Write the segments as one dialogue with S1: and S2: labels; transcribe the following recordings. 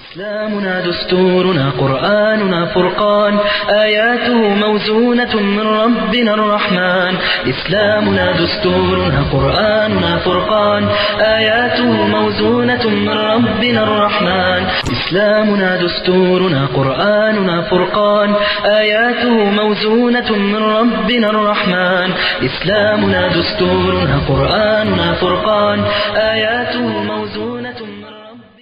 S1: إسلامنا دستورنا قرآننا فرقان آياته موزونة من ربنا الرحمن إسلامنا دستورنا قرآننا فرقان آياته موزونة من ربنا الرحمن إسلامنا دستورنا قرآننا فرقان آياته موزونة من ربنا الرحمن إسلامنا دستورنا قرآننا فرقان آياته موزونة من ربنا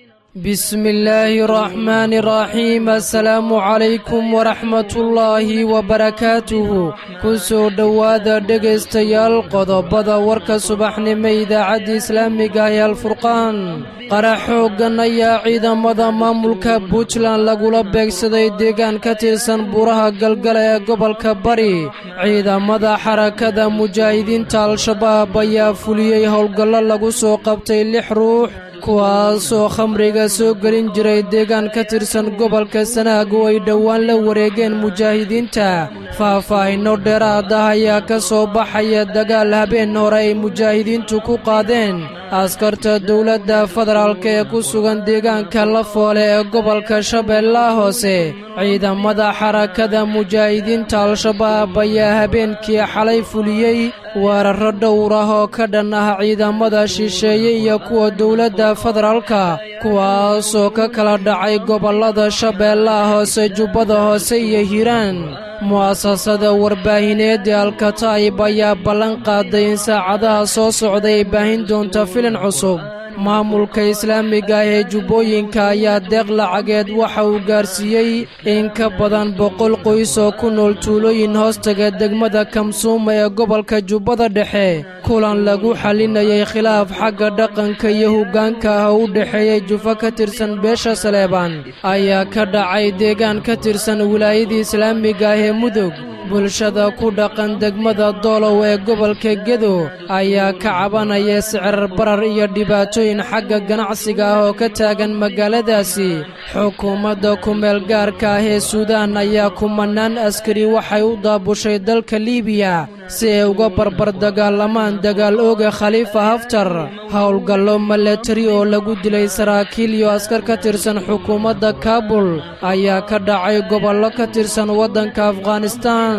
S2: بسم الله الرحمن الرحيم السلام عليكم ورحمة الله وبركاته kusoo dhowaada dhegaystayaal qodobada warka subaxnimo idaacadda islaamiga ee alfurqaan qarax xooggan ayaa ciidamada maamulka puntland lagula beegsaday deegaan ka tirsan buuraha galgala ee gobolka bari ciidamada xarakada mujaahidiinta al-shabaab ayaa fuliyey howlgallo lagu soo qabtay lix ruux kuwaasoo khamriga soo gelin jiray deegaan ka tirsan gobolka sanaag oo ay dhowaan la wareegeen mujaahidiinta faahfaahinno dheeraad ah ayaa ka soo baxaya dagaal habeen hore ay mujaahidiintu ku qaadeen askarta dowladda federaalk ee ku sugan deegaanka lafoole ee gobolka shabeellaha hoose ciidamada xarakada mujaahidiinta al-shabaab ayaa habeenkii xalay fuliyey weerarro dhowr ah oo ka dhan ah ciidamada shisheeye iyo kuwa dowladda federaalka kuwaasoo ka kala dhacay gobollada shabeellaha hoose jubbada hoose iyo hiiraan mu'asasada warbaahineed ee alkataib ayaa ballan qaaday in saacadaha soo socda ay baahin doonta filin cusub maamulka islaamiga ah ee jubbooyinka ayaa deeq lacageed waxa uu gaarsiiyey in ka badan boqol qoys oo ku nool tuulooyin hoostaga degmada kamsuuma ee gobolka jubbada dhexe kulan lagu xalinayay khilaaf xagga dhaqanka iyo hoggaanka ah oo u dhexeeyey jufo ka tirsan beesha saleebaan ayaa ka dhacay deegaan ka tirsan wilaayadii islaamiga ah ee mudug bulshada ku dhaqan degmada doolow ee gobolka gedo ayaa ka cabanaya sicir barar iyo dhibaatooyin xagga ganacsiga ah oo ka taagan magaaladaasi xukuumadda kumeel gaarka ah ee suudaan ayaa kumanaan askari waxay u daabushay dalka liibiya si ay uga barbar dagaalamaan dagaal ooga khaliifa haftar howlgallo milatari oo lagu dilay saraakiil iyo askar ka tirsan xukuumadda kaabul ayaa ka dhacay gobollo ka tirsan waddanka afghanistaan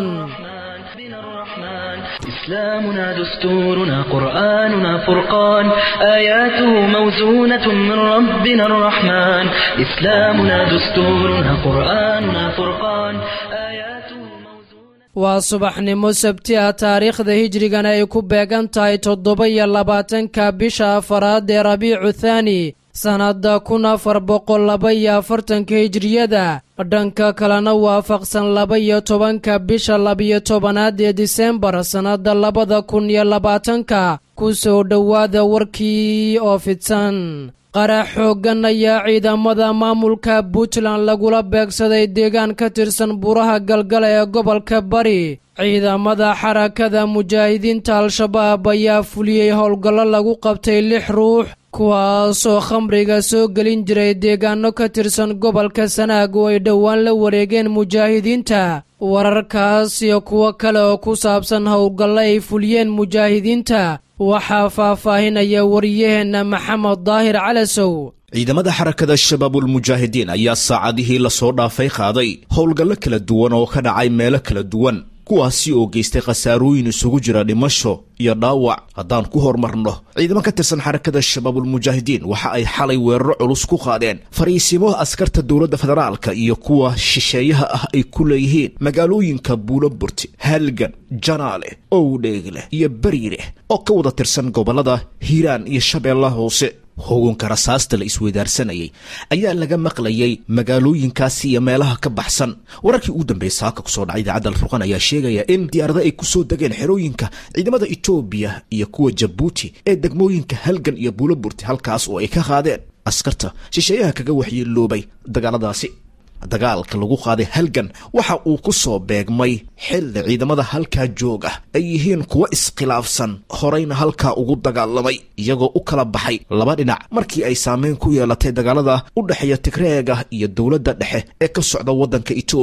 S1: إسلامنا دستورنا قرآننا فرقان آياته موزونة من ربنا الرحمن إسلامنا دستورنا قرآننا فرقان آياته موزونة
S2: waa subaxnimo sabti ah taariikhda hijrigana ay ku beegan tahay toddoba iyo labaatanka bisha afaraad ee rabiicu thaani sannadda kun afar boqol laba iyo afartanka hijriyada dhanka kalena waafaqsan laba iyo tobanka bisha labiyo tobanaad ee disembar sannadda labada kun iyo labaatanka ku soo dhowaada warkii oo fidsan qarax xooggan ayaa ciidamada maamulka puntland lagula beegsaday deegaan ka tirsan buuraha galgala ee gobolka bari ciidamada xarakada mujaahidiinta al-shabaab ayaa fuliyey howlgallo lagu qabtay lix ruux kuwaasoo khamriga soo gelin jiray deegaano ka tirsan gobolka sanaag oo ay dhowaan la wareegeen mujaahidiinta wararkaas iyo kuwo kale oo ku saabsan howlgallo ay fuliyeen mujaahidiinta waxaa faahfaahinaya wariyaheenna maxamed daahir calasow
S3: ciidamada xarakada shabaabulmujaahidiin ayaa saacadihii lasoo dhaafay qaaday howlgallo kala duwan oo ka dhacay meelo kala duwan kuwaasi oo geystay khasaarooyin isugu jira dhimasho iyo dhaawac haddaan ku horumarno ciidamo ka tirsan xarakada shabaabulmujaahidiin waxa ay xalay weeraro culus ku qaadeen fariisimo askarta dowladda federaalka iyo kuwa shisheeyaha ah ay ku leeyihiin magaalooyinka buuloburti halgan janaale owdheegleh iyo beriileh oo ka wada tirsan gobollada hiiraan iyo shabeellaha hoose hoganka rasaasta la isweydaarsanayay ayaa laga maqlayay magaalooyinkaasi iyo meelaha ka baxsan wararkii ugu dambeeyay saaka kusoo dhacay idaacadda alfurqan ayaa sheegaya in diyaarada ay kusoo degeen xerooyinka ciidamada etoobiya iyo kuwa jabuuti ee degmooyinka halgan iyo buuloburti halkaas oo ay ka qaadeen askarta shisheeyaha kaga waxyeeloobay dagaaladaasi dagaalka lagu qaaday halgan waxa uu ku soo beegmay xilli ciidamada halkaa joog ah ay yihiin kuwo iskhilaafsan horeyna halkaa ugu dagaalamay iyagoo u kala baxay laba dhinac markii ay saameyn ku yeelatay dagaalada u dhexeeya tigreega iyo dowladda dhexe ee ka socda waddanka etoobiya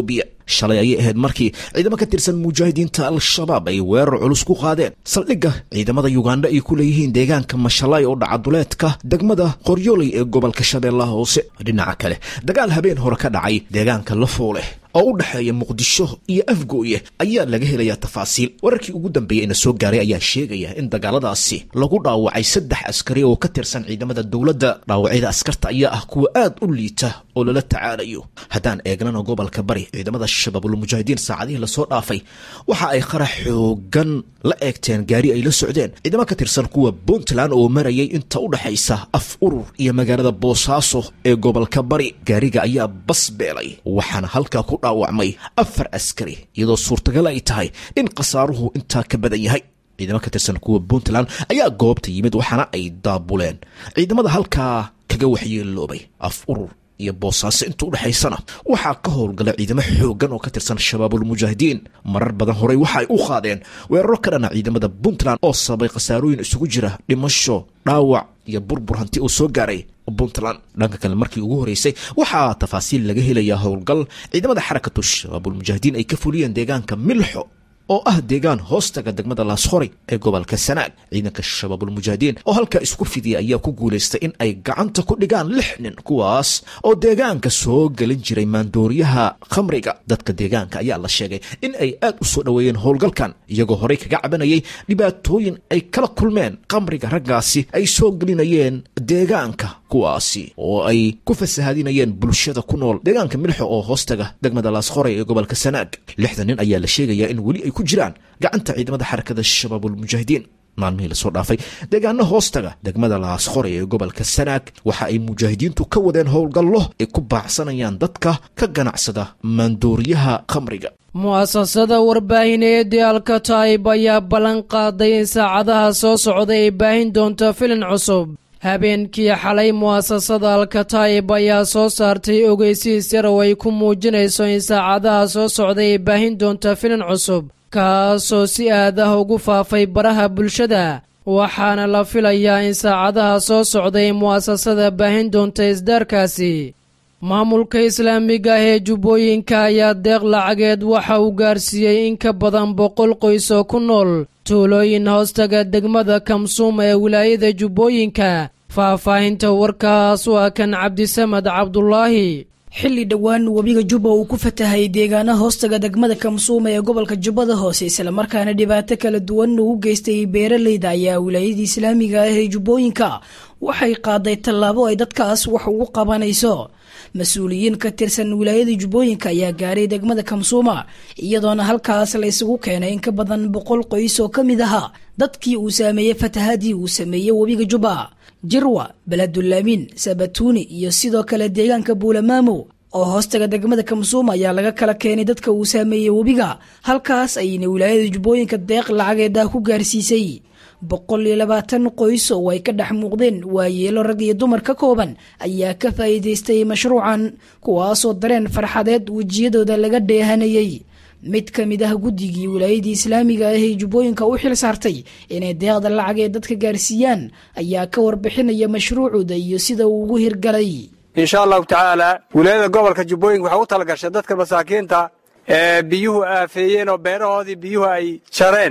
S3: shalay ayay ahayd markii ciidamo ka tirsan mujaahidiinta al-shabaab ay weerar culus ku qaadeen saldhigga ciidamada yugandha ay ku leeyihiin deegaanka mashalay oo dhacaduleedka degmada qoryooley ee gobolka shabeellaha hoose dhinaca kale dagaal habeen hore ka dhacay deegaanka lafoole oo u dhexeeya muqdisho iyo afgooye ayaa laga helayaa tafaasiil wararkii ugu dambeeyey ina soo gaaray ayaa sheegaya in dagaaladaasi lagu dhaawacay saddex askari oo ka tirsan ciidamada dowladda dhaawacyada askarta ayaa ah kuwa aad u liita oo lala tacaalayo haddaan eegnana gobolka bari ciidamada shabaabulmujaahidiin saacadihii lasoo dhaafay waxa ay qarax xoogan la eegteen gaari ay la socdeen ciidamo ka tirsan kuwa puntland oo marayay inta u dhexaysa af urur iyo magaalada boosaaso ee gobolka bari gaariga ayaa bas beelay waxaana halkaa ku dhaawacmay afar askari iyadoo suurtagal ay tahay in khasaaruhu intaa ka badan yahay ciidamo ka tirsan kuwa puntland ayaa goobta yimid waxaana ay daabuleen ciidamada halkaa kaga waxyeeloobay af urur iyo boosaaso inta u dhexaysana waxaa ka howlgala ciidamo xooggan oo ka tirsan shabaabulmujaahidiin marar badan horey waxa ay u qaadeen weeraro ka dhana ciidamada puntland oo sababay khasaarooyin isugu jira dhimasho dhaawac iyo burbur hanti uu soo gaaray puntland dhanka kale markii ugu horeysay waxaa tafaasiil laga helayaa howlgal ciidamada xarakatu shabaabulmujaahidiin ay ka fuliyeen deegaanka milxo oo ah deegaan hoostaga degmada laashoray ee gobolka sanaag ciidanka shabaabulmujaahidiin oo halkaa isku fidiyay ayaa ku guulaystay in ay gacanta ku dhigaan lix nin kuwaas oo deegaanka soo gelin jiray maandooriyaha khamriga dadka deegaanka ayaa la sheegay in ay aad u soo dhoweeyeen howlgalkan iyagoo horey kaga cabanayay dhibaatooyin ay kala kulmeen khamriga raggaasi ay soo gelinayeen deegaanka kuwaasi oo ay ku fasahadinayeen bulshada ku nool deegaanka milxo oo hoostaga degmada laashoray ee gobolka sanaag lixda nin ayaa la sheegayaa in weli ay ku jiraan gacanta ciidamada xarakada shabaabulmujaahidiin maalmihii lasoo dhaafay deegaano hoostaga degmada laashoray ee gobolka sanaag waxa ay mujaahidiintu ka wadeen howlgallo ay ku baacsanayaan dadka ka ganacsada maandooriyaha khamriga
S2: mu'asasada warbaahineedii alkataib ayaa ballan qaaday in saacadaha soo socda ay baahin doonto filin cusub habeenkii xalay mu'asasada alkataib ayaa soo saartay ogeysiis yar oo ay ku muujinayso in saacadaha soo socda ay baahin doonto filin cusub kaasoo si aad ah ugu faafay baraha bulshada waxaana la filayaa in saacadaha soo socda ay mu'asasada baahin doonta isdaarkaasi maamulka islaamiga ah ee jubbooyinka ayaa deeq lacageed waxa uu gaarsiiyey in ka badan boqol qoys oo ku nool tuulooyin hoostaga degmada kamsuum ee wilaayada jubbooyinka faahfaahinta warkaas waa kan cabdisamad cabdulaahi
S4: xilli dhowaan webiga jubba uu ku fatahay deegaana hoostaga degmada kamsuuma ee gobolka jubbada hoose islamarkaana dhibaato kala duwan ugu geystay beeraleyda ayaa wilaayadii islaamiga ah ee jubbooyinka waxay qaaday tallaabo ay dadkaas wax ugu qabanayso mas-uuliyiin ka tirsan wilaayada jubbooyinka ayaa gaaray degmada kamsuuma iyadoona halkaas la isugu keenay in ka badan boqol qoys oo ka mid ahaa dadkii uu saameeyey fatahaadii uu sameeyey webiga jubba jirwa beledulaamin sabatuuni iyo sidoo kale deegaanka buulamaamo oo hoostaga degmada kamsuuma ayaa laga kala keenay dadka uu saameeyey webiga halkaas ayna wilaayada jubbooyinka deeq lacageedah ku gaarsiisay boqol iyo labaatan qoys oo ay ka dhex muuqdeen waayeelo rag iyo dumar ka kooban ayaa ka faa'iidaystay mashruucan kuwaasoo dareen farxadeed wejiyadooda laga dheehanayay mid ka mid ah guddigii wilaayadii islaamiga ah ee jubbooyinka u xil saartay inay deeqda lacag ee dadka gaarsiiyaan ayaa ka warbixinaya mashruucooda iyo sida uu ugu hirgalay
S5: insha allahu tacaala wilaayada gobolka jubbooyinka waxay u talagashay dadka masaakiinta ee biyuhu aafeeyeen oo beerahoodii biyuhu ay jareen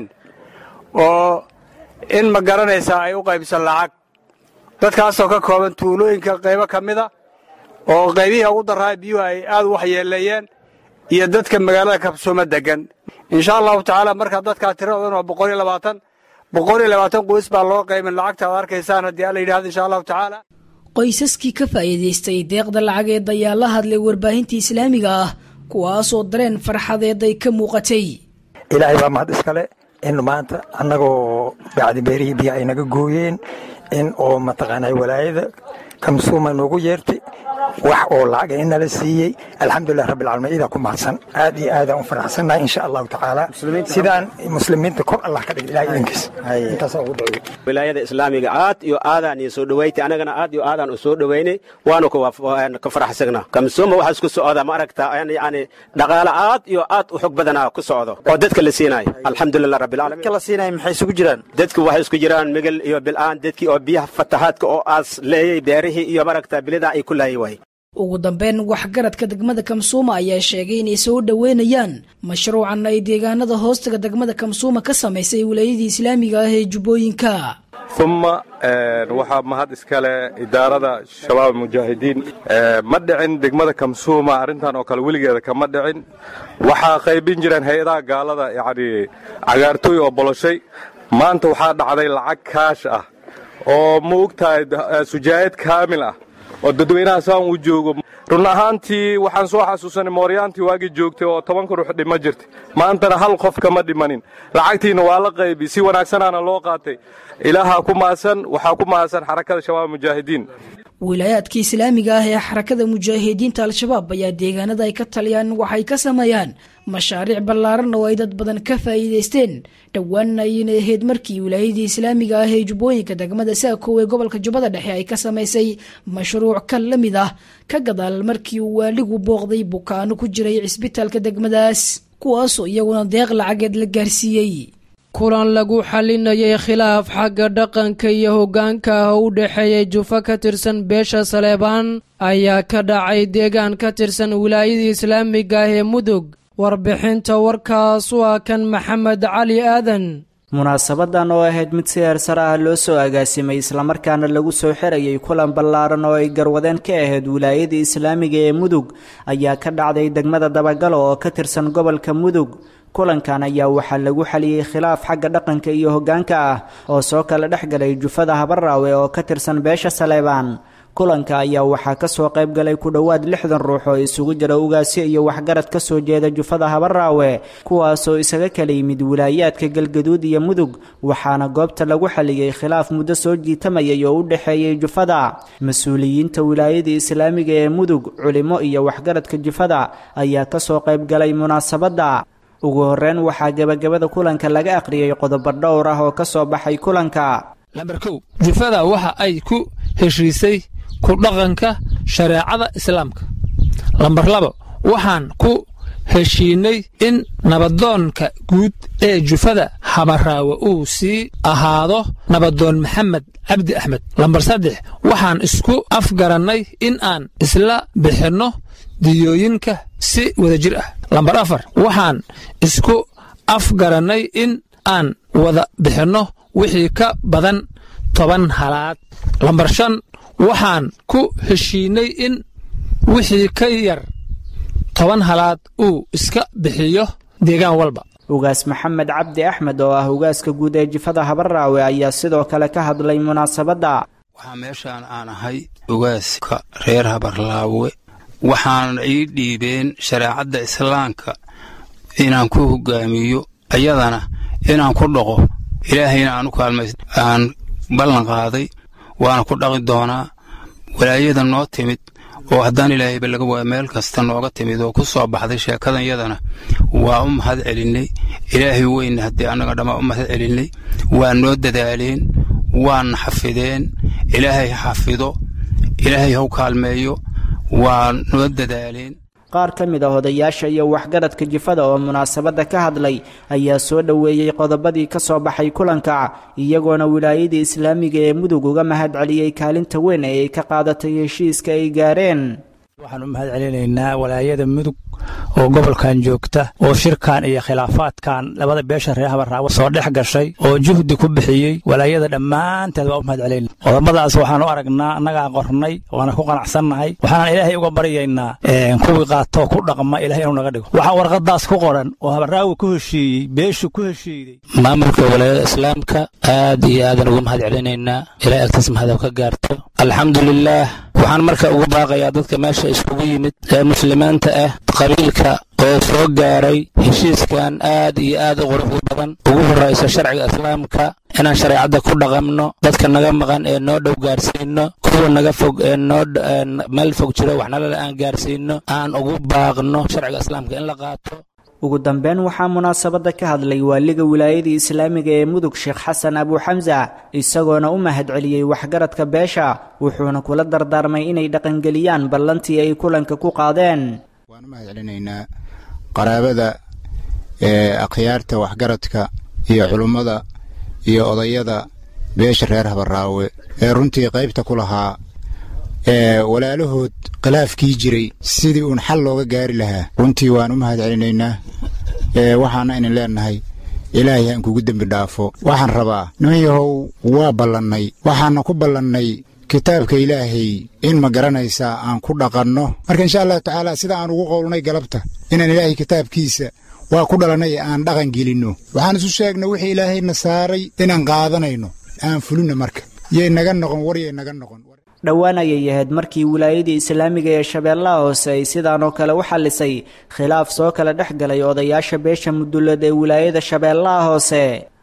S5: oo in ma garanaysaa ay u qaybsan lacag dadkaasoo ka kooban tuulooyinka qaybo ka mida oo qaybihii ugu darraa biyuhu ay aad u waxyeeleeyeen iyo dadka magaalada kabsuuma degan insha allahu tacaala markaa dadkaa tiradoodan waa boqol iyo labaatan boqol iyo labaatan qoys baa loo qaymin lacagta ad arkaysaan haddii alla yidhahdo insha allahu tacaala
S4: qoysaskii ka faa'iidaystay deeqda lacageed ayaa la hadlay warbaahinta islaamiga ah kuwaasoo dareen farxadeed ay ka muuqatay
S6: ilaahay baa mahad iskale in maanta annagoo bacdi beerihii biyo ay naga gooyeen in oo mataqaanaa walaayada kamsuuma noogu yeertay wax oo lacaga inala siiyey alxamdulilah rabbi alcaalamiin idaa ku mahadsan aad iyo aadaan u faraxsannahay insha allahu tacaala sidaan muslimiinta kor allah ka dhig ilahay idinkiis intaasaa ugu dhaweey
S7: wilaayada islaamiga aad iyo aadaan iyo soo dhowaytay anagana aad iyo aadaan u soo dhowaynay waanu ka faraxsagna kamsuuma waxaa isku socda ma aragtaa yani dhaqaale aad iyo aad u xog badanaa ku socdo oo dadka la siinayo alxamdulilah rabbi alcaalamiin
S8: la siinayo maxay isugu jiraan
S7: dadku waxay isku jiraan migel iyo bil'aan dadkii oo biyaha fatahaadka oo aas leeyay beerihii iyo maragtaa bilidaa ay ku laayay waay
S4: ugu dambeyn waxgaradka degmada kamsuuma ayaa sheegay inay soo dhoweynayaan mashruucan ay deegaanada hoostaga degmada kamsuuma ka samaysay wilaayadii islaamiga ah ee jubbooyinka
S8: uma waxaa mahad iskale idaarada shabaab mujaahidiin ma dhicin degmada kamsuuma arrintan oo kale weligeeda kama dhicin waxaa qaybin jireen hay-adaha gaalada yacni cagaartooy oo boloshay maanta waxaa dhacday lacag kaash ah oo ma ogtahay sujaayad kaamil ah oo dadweynaha saan uu joogo run ahaantii waxaan soo xasuusanay mooryaantii waagii joogtay oo tobanka ruux dhima jirtay maantana hal qof kama dhimanin lacagtiina waa la qaybi si wanaagsanaana loo qaatay ilaahaa ku maasan waxaa ku maasan xarakada shabaab mujaahidiin
S4: wilaayaadka islaamiga ah ee xarakada mujaahidiinta al-shabaab ayaa deegaanada ay ka taliyaan waxay ka sameeyaan mashaariic ballaaran oo ay dad badan ka faa'iidaysteen dhowaanna ayna ahayd markii wilaayadii islaamiga ah ee jubbooyinka degmada saakow ee gobolka jubbada dhexe ay ka samaysay mashruuc kan la mid ah ka gadaal markii uu waaligu booqday bukaano ku jiray cisbitaalka degmadaas kuwaasoo iyaguna deeq lacageed la gaarsiiyey
S2: kulan lagu xalinayay khilaaf xagga dhaqanka iyo hoggaanka ah oo u dhexeeyay jufo ka tirsan beesha saleebaan ayaa ka dhacay deegaan ka tirsan wilaayadii islaamiga ah ee mudug warbixinta warkaas waa kan maxamed cali aadan
S9: munaasabadan oo ahayd mid si heersar ah loo soo agaasimay islamarkaana lagu soo xirayay kulan ballaaran oo ay garwadeen ka ahayd wilaayadii islaamiga ee mudug ayaa ka dhacday degmada dabagalo oo ka tirsan gobolka mudug kulankan ayaa waxaa lagu xaliyey khilaaf xagga dhaqanka iyo hoggaanka ah oo soo kala dhex galay jufada habaraawe oo ka tirsan beesha saleebaan kulanka ayaa waxaa ka soo qayb galay ku dhowaad lixdan ruux oo isugu jira ugaasyo iyo waxgarad ka soo jeeda jufada habaraawe kuwaasoo isaga kala yimid wilaayaadka galgaduud iyo mudug waxaana goobta lagu xaliyey khilaaf muddo soo jiitamayay oo u dhexeeyey jufada mas-uuliyiinta wilaayadii islaamiga ee mudug culimo iyo waxgaradka jufada ayaa ka soo qayb galay munaasabadda ugu horreyn waxaa gebagabada kulanka laga akhriyey qodobo dhowr ah oo ka soo baxay kulanka
S10: lambar kow jufada waxa ay ku heshiisay ku dhaqanka shareecada islaamka lambar labo waxaan ku heshiinay in nabadoonka guud ee jufada habaraawe uu sii ahaado nabadoon maxamed cabdi axmed lambar saddex waxaan isku afgarannay in aan isla bixinno diyooyinka si wadajir ah lambar afar waxaan isku afgarannay in aan wada bixinno wixii ka badan toban halaad lambar shan waxaan ku heshiinay in wixii ka yar toban halaad uu iska bixiyo deegaan walba
S9: ugaas maxamed cabdi axmed oo ah ugaaska guud ee jifada habaraawe ayaa sidoo kale ka hadlay munaasabadda
S11: waxaa meeshaan aan ahay ugaaska reer habarlaawe waxaana ii dhiibeen shareecadda islaamka inaan ku hogaamiyo ayadana inaan ku dhaqo ilaahayna aan u kaalmays aan ballan qaaday waana ku dhaqi doonaa walaayada noo timid oo haddaan ilaahayba laga waaya meel kasta nooga timid oo ku soo baxday sheekadan yadana waa u mahad celinnay ilaahay weyna haddii annaga dhammaa u mahad celinnay waa noo dadaaleen waana xafideen ilaahay ha xafido ilaahay haw kaalmeeyo waa noo dadaaleen
S9: qaar ka mid ah odayaasha iyo waxgaradka jifada oo munaasabadda ka hadlay ayaa soo dhoweeyey qodobadii ka soo baxay kulanka iyagoona wilaayadii islaamiga ee mudug uga mahad celiyey kaalinta weyn ee ay ka qaadatay heshiiska ay gaareen
S12: waxaan u mahad celinaynaa walaayada mudug oo gobolkan joogta oo shirkan iyo khilaafaadkan labada beesha reer habaraawe soo dhex gashay oo juhdi ku bixiyey walaayada dhammaanteed waa u mahad celayna qodobadaas waxaan u aragnaa annagaa qornay waana ku qanacsannahay waxaanan ilaahay uga baryaynaa kuwii qaatoo ku dhaqma ilahay inuu naga dhigo waxaa warqadaas ku qoran oo habaraawe ku heshiiyey beeshu ku heshiiday
S10: maamulka walaayada islaamka aad iyo aadan ugu mahad celinaynaa ilaa agtaas mahadab ka gaarto alxamdulilaah waxaan marka ugu baaqayaa dadka meesha iskugu yimid ee muslimiinta ah qabiilka oo soo gaaray heshiiskan aad iyo aad u quruxda badan ugu horraysa sharciga islaamka inaan shareecadda ku dhaqamno dadka naga maqan ee noo dhow gaarsiino kuwa naga fog ee noo meel fog jiro waxnalale aan gaarsiino aan ugu baaqno sharciga islaamka in la qaato
S9: ugu dambeyn waxaa munaasabadda ka hadlay waaliga wilaayadii islaamiga ee mudug sheekh xasan abuuxamsa isagoona u mahad celiyey waxgaradka beesha wuxuuna kula dardaarmay inay dhaqangeliyaan ballantii ay kulanka ku qaadeen
S13: waan u mahad celinaynaa qaraabada ee akhyaarta waxgaradka iyo culummada iyo odayada beesha reer habaraawe ee runtii qaybta ku lahaa walaalahood khilaafkii jiray sidii uun xal looga gaari lahaa runtii waan u mahad celinaynaa waxaana idin leenahay ilaahay aan kugu dembi dhaafo waxaan rabaa niman yahow waa ballannay waxaana ku ballannay kitaabka ilaahay in ma garanaysaa aan ku dhaqanno marka insha allahu tacaala sida aan ugu qowlnay galabta inaan ilaahay kitaabkiisa waa ku dhalannay aan dhaqan gelinno waxaan isu sheegnay wixii ilaahayna saaray inaan qaadanayno aan fulinno marka yay naga noqon waryay naga noqon
S9: dhowaan ayay ahayd markii wilaayadii islaamiga ee shabeellaha hoose ay sidaan oo kale u xallisay khilaaf soo kala dhex galay odayaasha beesha mudullad ee wilaayada shabeellaha hoose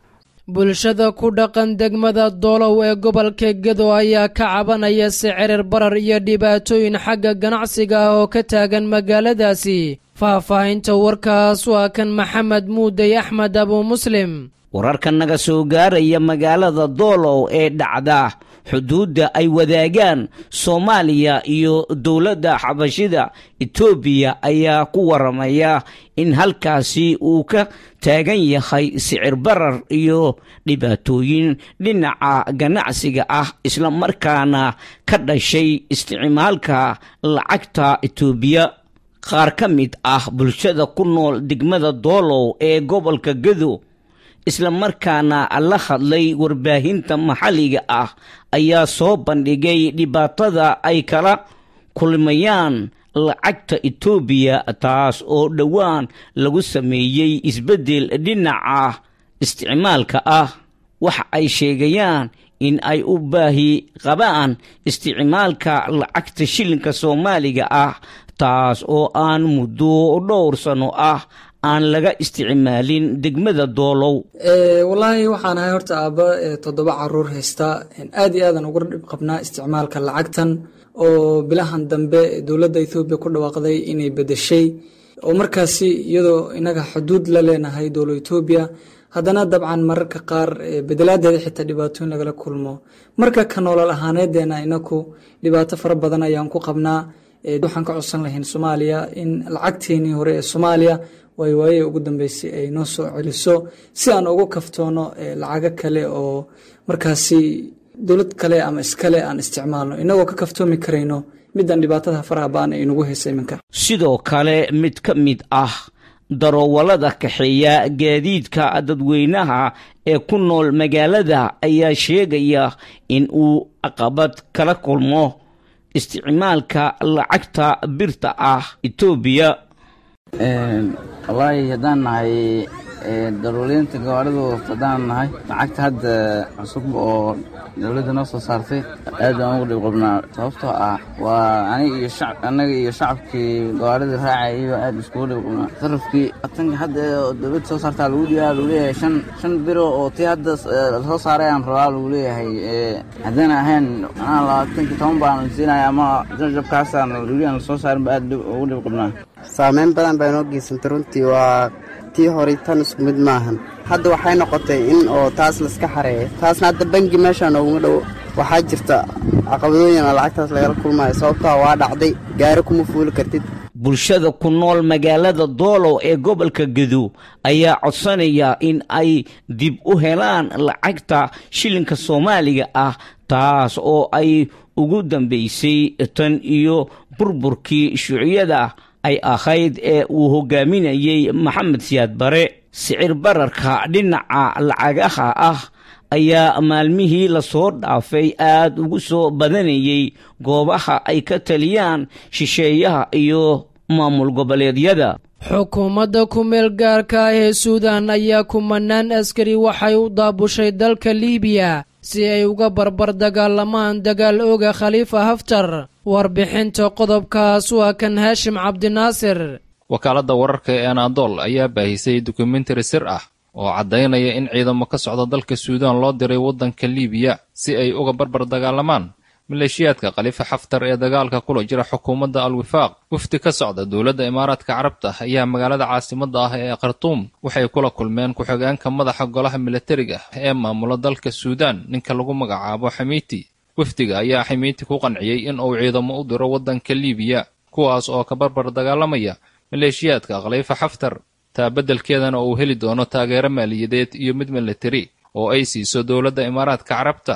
S2: bulshada ku dhaqan degmada doolow ee gobolka gedo ayaa ka cabanaya sicirir barar iyo dhibaatooyin xagga ganacsiga ah oo ka taagan magaaladaasi faahfaahinta warkaas waa kan maxamed muudey axmed abu muslim
S14: wararka naga soo gaaraya magaalada doolow ee dhacda xuduudda ay wadaagaan soomaaliya iyo dowladda xabashida etoobiya ayaa ku waramaya in halkaasi uu ka taagan yahay sicir barar iyo dhibaatooyin dhinaca ganacsiga ah isla markaana ka dhashay isticmaalka lacagta etoobiya qaar ka mid ah bulshada ku nool degmada doolow ee gobolka gedo isla markaana la hadlay warbaahinta maxalliga ah ayaa soo bandhigay dhibaatada ay kala kulmayaan lacagta etoobiya taas oo dhowaan lagu sameeyey isbeddel dhinaca isticmaalka ah waxa ay sheegayaan in ay u baahi qabaan isticmaalka lacagta shilinka soomaaliga ah taas oo aan muddo dhowr sano ah aan laga isticmaalin degmada doolow
S15: wallaahi waxaan ahay horta aabba toddoba caruur haysta aad iyo aadan uga dhib qabnaa isticmaalka lacagtan oo bilahan dambe dowladda ethoobiya ku dhawaaqday inay bedeshay oo markaasi iyadoo inaga xuduud la leenahay dowla etoobiya haddana dabcan mararka qaar bedelaadeeda xitaa dhibaatooyin lagala kulmo marka ka noolal ahaaneedeena inaku dhibaato fara badan ayaan ku qabnaa waxaan ka codsan lahayn soomaaliya in lacagteenii hore ee soomaaliya waay waaye ugu dambeysay ay noo soo celiso si aan ugu kaftoono lacago kale oo markaasi dowlad kale ama iskale aan isticmaalno inagoo ka kaftoomi karayno midaan dhibaatada faraha ba-an ay nagu haysa iminka
S14: sidoo kale mid ka mid ah daroowalada kaxeeya gaadiidka dadweynaha ee ku nool magaalada ayaa sheegaya in uu caqabad kala kulmo isticmaalka lacagta birta ah etoobiya
S16: wallaahi haddaan nahay daruuliyiinta gawaarida haddaan nahay lacagta hadda cusub oo dowladda noo soo saartay aad baan ugu dhib qabnaa sababtoo ah waa aniga iyo shacab annaga iyo shacabkii gawaarida raacayayba aad iskugu dhib qabnaa sarafkii tanka hadda dowladda soo saartaa lagu dhigaa lagu leeyahay shan shan biro oo tii hadda soo saaray aan rabaa lagu leeyahay haddana ahayn anaa labaatankii toban baan siinaya ama jabkaasaan weli aan lasoo saarin ba aad ugu dhib qabnaa
S17: saameyn badan baa inoo geysantay runtii waa tii horay tan isku mid maahan hadda waxay noqotay in oo taas laiska xareeyo taasna hadda bangi meeshaa nooguma dhowo waxaa jirta caqabadooyin oo lacagtaas lagala kulmayo sababtaa waa dhacday gaari kuma fuuli kartid
S14: bulshada ku nool magaalada doolow ee gobolka gedo ayaa codsanaya in ay dib u helaan lacagta shilinka soomaaliga ah taas oo ay ugu dambeysay tan iyo burburkii shuuciyada ay ahayd ee uu hogaaminayey maxamed siyaad bare sicir bararka dhinaca lacagaha ah ayaa maalmihii lasoo dhaafay aad ugu soo badanayey goobaha ay ka taliyaan shisheeyaha iyo maamul goboleedyada
S2: xukuumadda ku-meel gaarka ah ee suudan ayaa kumanaan askari waxay u daabushay dalka liibiya si ay uga barbar dagaalamaan dagaal ooga khaliifa haftar warbixinta qodobkaas waa kan haashim cabdinaasir
S18: wakaaladda wararka ee anadol ayaa baahisay dokumentari sir ah oo caddaynaya in ciidamo ka socda dalka suudaan loo diray waddanka liibiya si ay uga barbar dagaalamaan maleeshiyaadka khaliifa xaftar ee dagaalka kula jira xukuumadda al-wifaaq wafdi ka socda dowladda imaaraadka carabta ayaa magaalada caasimadda ah ee khartuum waxay kula kulmeen ku-xigeenka madaxa golaha milatariga ee maamula dalka suudaan ninka lagu magacaabo xamiiti wafdiga ayaa xamiiti ku qanciyey in uu ciidamo u diro waddanka liibiya kuwaas oo ka barbar dagaalamaya maleeshiyaadka khaliifa xaftar taa beddelkeedana uu heli doono taageero maaliyadeed iyo mid milatari oo ay siiso dowladda imaaraadka carabta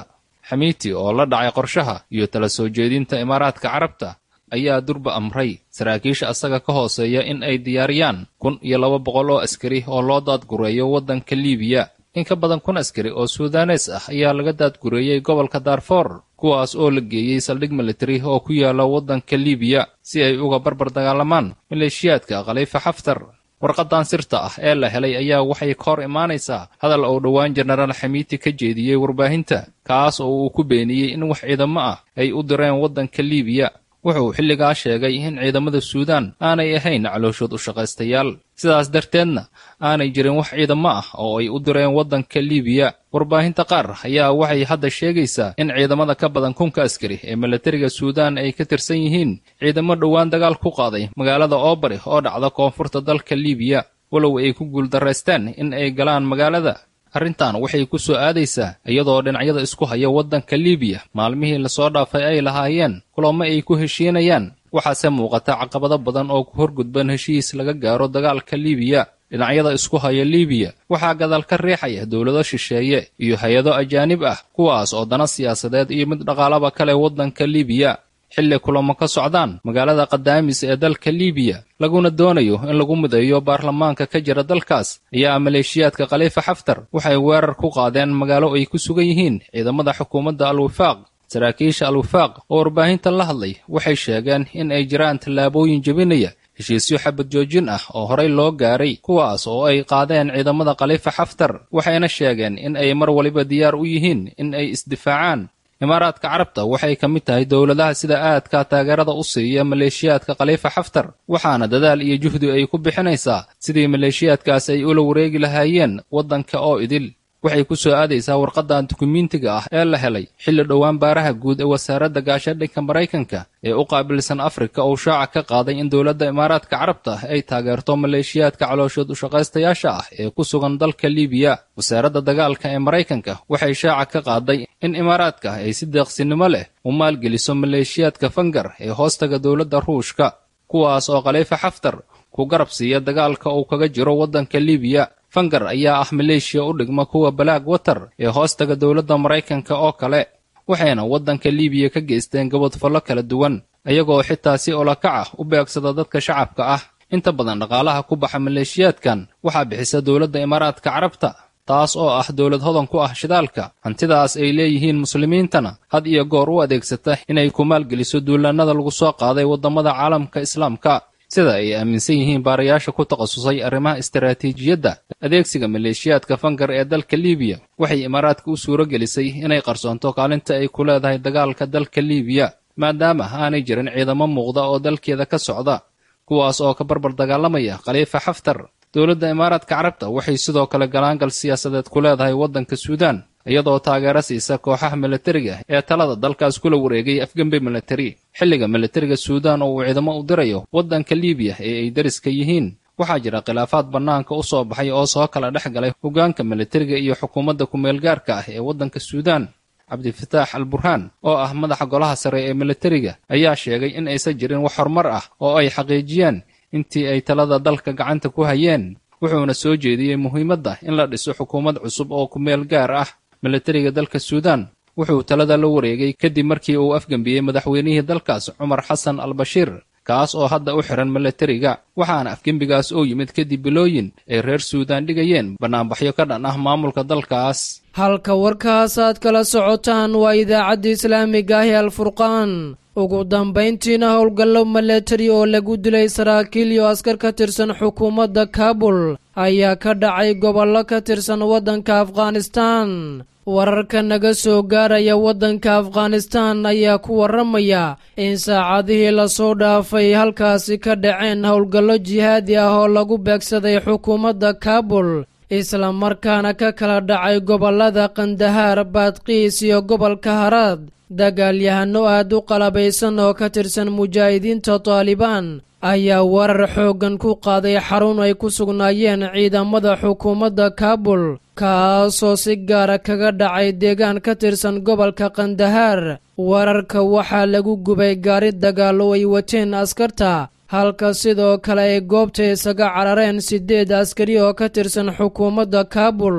S18: xamiiti oo la dhacay qorshaha iyo tala soo jeedinta imaaraadka carabta ayaa durba amray saraakiisha asaga ka hooseeya in ay diyaariyaan kun iyo laba boqol oo askari oo loo daadgureeyo waddanka liibiya in ka badan kun askari oo suudanes ah ayaa laga daadgureeyey gobolka daarfoor kuwaas oo la geeyey saldhig militari oo ku yaala waddanka liibiya si ay uga barbar dagaalamaan maleeshiyaadka khaliifa xaftar warqadan sirta ah ee la helay ayaa waxay ka hor imaanaysaa hadal uu dhowaan jenaraal xamiiti ka jeediyey warbaahinta kaas oo uu ku beeniyey in wax ciidamo ah ay u direen waddanka liibiya wuxuu xilligaa sheegay in ciidamada suudaan aanay ahayn calooshood u shaqaystayaal sidaas darteedna aanay jirin wax ciidamo ah oo ay u direen waddanka liibiya warbaahinta qaar ayaa waxay hadda sheegaysaa in ciidamada ka badan kunka askari ee milatariga suudaan ay ka tirsan yihiin ciidamo dhowaan dagaal ku qaaday magaalada oobari oo dhacda koonfurta dalka liibiya walow ay ku guuldaraysteen in ay galaan magaalada arrintan waxay ku soo aadaysaa iyadoo dhinacyada isku haya waddanka liibiya maalmihii lasoo dhaafay ay lahaayeen kulamo ay ku heshiinayaan waxaase muuqata caqabado badan oo ku horgudban heshiis laga gaaro dagaalka liibiya dhinacyada isku haya liibiya waxaa gadaal ka riixaya dowlado shisheeye iyo hay-ado ajaanib ah kuwaas oo dana siyaasadeed iyo mid dhaqaalaba kale waddanka liibiya xilli kulamo ka socdaan magaalada kadaamis ee dalka liibiya laguna doonayo in lagu mideeyo baarlamaanka ka jira dalkaas ayaa maleeshiyaadka khaliifa xaftar waxay weerar ku qaadeen magaalo ay ku sugan yihiin ciidamada xukuumadda al-wifaaq saraakiisha al-wifaaq oo warbaahinta la hadlay waxay sheegeen in ay jiraan tallaabooyin jebinaya heshiisyo xabad joojin ah oo horey loo gaaray kuwaas oo ay qaadeen ciidamada khaliifa xaftar waxayna sheegeen in ay mar waliba diyaar u yihiin in ay isdifaacaan imaaraadka carabta waxay ka mid tahay dowladaha sida aadka taageerada u siiya maleeshiyaadka khaliifa xaftar waxaana dadaal iyo juhdi ay ku bixinaysaa sidii maleeshiyaadkaas ay ula wareegi lahaayeen waddanka oo idil waxay ku soo aadaysaa warqadan dukumiintiga ah ee la helay xilli dhowaan baaraha guud ee wasaaradda gaashadhinka maraykanka ee u qaabilsan afrika uu shaaca ka qaaday in dowladda imaaraadka carabta ay taageerto maleeshiyaadka calooshood ushaqaystayaasha ah ee ku sugan dalka liibiya wasaaradda dagaalka ee maraykanka waxay shaaca ka qaaday in imaaraadka ay si deeqsinimo leh u maalgeliso maleeshiyaadka fangar ee hoostaga dowladda ruushka kuwaas oo khaliifa xaftar ku garab siiya dagaalka uu kaga jiro waddanka liibiya fangar ayaa ah maleeshiya u dhigma kuwa balaag watar ee hoostaga dowladda maraykanka oo kale waxayna waddanka liibiya ka geysteen gabadfallo kala duwan iyagoo xitaa si olakac ah u beegsada dadka shacabka ah inta badan dhaqaalaha ku baxa maleeshiyaadkan waxaa bixisa dowladda imaaraadka carabta taas oo ah dowlad hodan ku ah shidaalka hantidaas ay leeyihiin muslimiintana had iyo goor u adeegsata inay ku maalgeliso duulaannada lagu soo qaaday waddamada caalamka islaamka sida ay aaminsan yihiin baarayaasha ku takhasusay arrimaha istaraatiijiyadda adeegsiga maleeshiyaadka fangar ee dalka liibiya waxay imaaraadka u suuro gelisay inay qarsoonto kaalinta ay ku leedahay dagaalka dalka liibiya maadaama aanay jirin ciidamo muuqda oo dalkeeda ka socda kuwaas oo ka barbar dagaalamaya khaliifa xaftar dowladda imaaraadka carabta waxay sidoo kale galaangal siyaasadeed ku leedahay waddanka suudaan iyadoo taageero siisa kooxaha milatariga ee talada dalkaas kula wareegay afgembe milatari xilliga milatariga suudaan oo uu ciidamo u dirayo waddanka liibiya ee ay dariska yihiin waxaa jira khilaafaad bannaanka u soo baxay oo soo kala dhex galay hoggaanka milatariga iyo xukuumadda ku-meelgaarka ah ee waddanka suudaan cabdifataax al burhaan oo ah madaxa golaha sare ee milatariga ayaa sheegay in aysan jirin wax horumar ah oo ay xaqiijiyeen intii ay talada dalka gacanta ku hayeen wuxuuna soo jeediyey muhiimadda in la dhiso xukuumad cusub oo ku-meel gaar ah milatariga dalka suudaan wuxuu talada la wareegay kadib markii uu afgembiyey madaxweynihii dalkaas cumar xasan al bashiir kaas oo hadda u xihan milatariga waxaana afgembigaas oo yimid kadib bilooyin ay reer suudaan dhigayeen bannaanbaxyo ka dhan ah maamulka dalkaas
S2: halka warkaas aad kala socotaan waa idaacadda islaamiga ahi alfurqaan ugu dambayntiina howlgallo milatari oo lagu dilay saraakiil iyo askar ka tirsan xukuumadda kaabul ayaa ka dhacay gobollo ka tirsan waddanka afghanistaan wararka naga soo gaaraya waddanka afghanistaan ayaa ku warramaya in saacadihii lasoo dhaafay halkaasi ka dhaceen howlgallo jihaadi ah oo lagu beegsaday xukuumadda kaabul isla markaana ka kala dhacay gobollada kandahaar baadqiis iyo gobolka haraad dagaalyahano aad u qalabaysan oo ka tirsan mujaahidiinta taalibaan ayaa warar xooggan ku qaaday xarun ay ku sugnaayeen ciidamada xukuumadda kaabul kaasoo si gaara kaga dhacay deegaan ka tirsan gobolka kandahaar wararka waxaa lagu gubay gaari dagaal oo ay wateen askarta halka sidoo kale ay goobta isaga carareen siddeed askari oo ka tirsan xukuumadda kaabul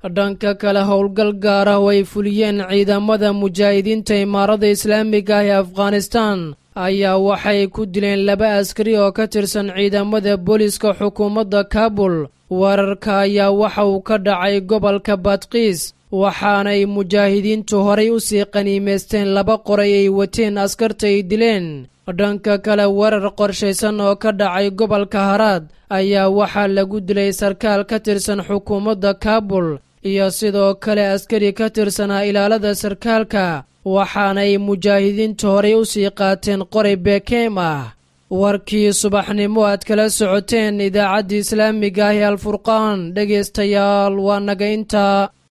S2: dhanka kale howlgal gaar ah oo ay fuliyeen ciidamada mujaahidiinta imaarada islaamiga ah ee afghanistan ayaa waxay ku dileen laba askari oo ka tirsan ciidamada booliska xukuumadda kaabul weerarka ayaa waxa uu ka dhacay gobolka badkiis waxaanay mujaahidiintu horay u sii qaniimaysteen laba qoray ay wateen askarta ay dileen dhanka kale weerar qorshaysan oo ka dhacay gobolka haraad ayaa waxaa lagu dilay sarkaal ka tirsan xukuumadda kaabul iyo sidoo kale askari ka tirsanaa ilaalada sarkaalka waxaanay mujaahidiintu horay u sii qaateen qoray bekeem ah warkii subaxnimo aad kala socoteen idaacadda islaamiga ah ee alfurqaan dhegaystayaal waa naga intaa